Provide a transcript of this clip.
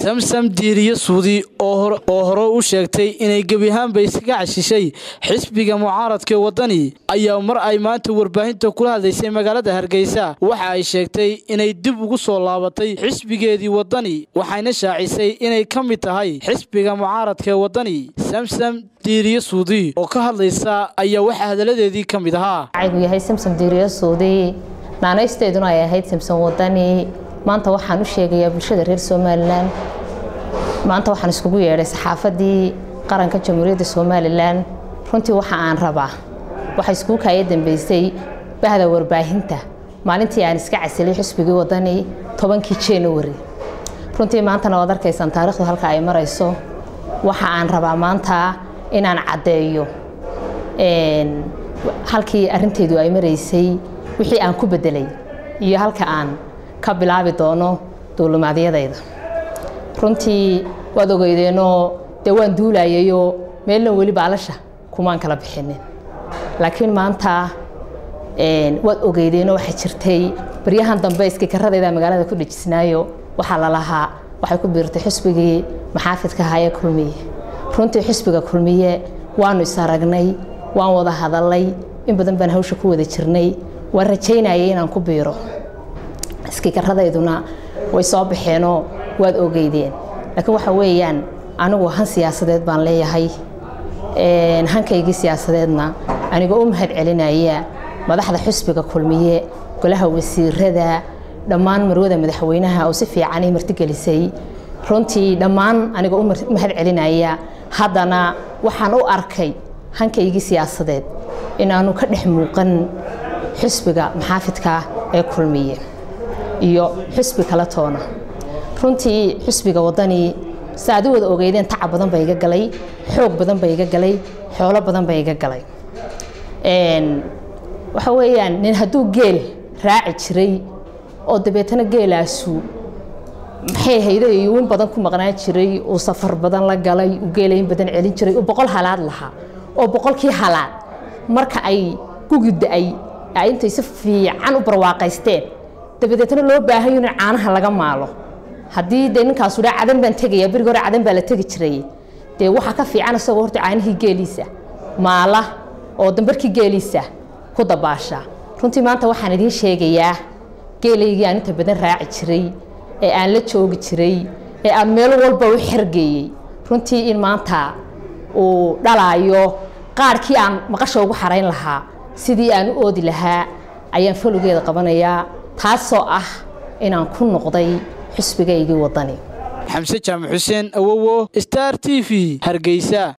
samsam diiriye suudi oo hore u sheegtay inay gebi ahaanba iskaga cashishay xisbiga mucaaradkaee waddani ayaa mar ay maanta warbaahinta kula hadlaysay magaalada hargeysa waxa ay sheegtay inay dib ugu soo laabatay xisbigeedii waddani waxayna shaacisay inay ka mid tahay xisbiga mucaaradkaee waddani samsam diiriye suudi oo ka hadlaysa ayaa waxaa hadaladeedii ka mid ahaa gu yahay samsom diiriye suudi naanaysteeduna ay ahayd samsom waddani maanta waxaan u sheegayaa bulshada reer somalilan maanta waxaan iskugu yeedhay saxaafadii qaranka jamhuuriyadda somalilan runtii waxa aan rabaa waxaa iskugu kaaya dambeysay bahda warbaahinta maalintii aan iska casilay xisbigii waddani tobankii january runtii maantana waad arkaysaan taarikhdu halka ay marayso waxa aan rabaa maanta inaan caddeeyo halkii arinteedu ay maraysay wixii aan ku bedelay iyo halka aan ka bilaabi doono duulumaadyadayda runtii waad ogeydeenoo dee waan duulayayoo meelna weli baalasha kumaan kala bixinin laakiin maanta waad ogeydeenoo waxaa jirtay baryahan dambe iskikaradayda magaalada ku dhejisnaayo waxaa lalahaa waxay ku biirtay xisbigii maxaafidka ahaayee kulmiye runtii xisbiga kulmiye waanu is aragnay waan wada hadalay in badan baan hawsha ku wada jirnay waan rajaynayay inaan ku biiro iskikaradeyduna way soo baxeenoo waad ogeydeen laakiin waxa weeyaan anigu han siyaasadeed baan leeyahay hankaygii siyaasadeedna anigoo u mahad celinaya madaxda xisbiga kulmiye golaha wasiirada dhammaan marwada madaxweynaha oo si fiicanay martigelisay runtii dhammaan anigoo u mahad celinaya haddana waxaan u arkay hankaygii siyaasadeed inaanu ka dhex muuqan xisbiga maxaafidka ee kulmiye iyo xisbi kala toona runtii xisbiga waddani si aad u wada ogeydeen tacab badan ba iga galay xoog badan ba iga galay xoolo badan ba iga galay waxa weeyaan nin hadduu geel raaci jiray oo dabeetana geelaasu maxay hayday iyo in badan ku maqnaan jiray uu safar badan la galay uu geela in badan celin jiray uu boqol halaad lahaa oo boqolkii halaad marka ay gugi da-ay ay intay si fiican u barwaaqaysteen dabadeetna loo baahayo in caanaha laga maalo haddii dee ninkaasu dhaa cadan baan tegaya berigi hore cadan baa la tegi jiray dee waxaa ka fiican isagoo horta caanihii geeliisa maala oo dambarkii geeliisa ku dabaasha runtii maanta waxaan idiin sheegayaa geelaygii aan inta badan raaci jiray ee aan la joogi jiray ee aan meel walba u xergeeyey runtii in maanta uu dhalaayo qaarkii aan maqasha ugu xarayn lahaa sidii aan u oodi lahaa ayaan falogeeda qabanayaa taasoo ah inaan ku noqday xisbigaygii waddani xamse jaamac xuseen awowo star t v hargeysa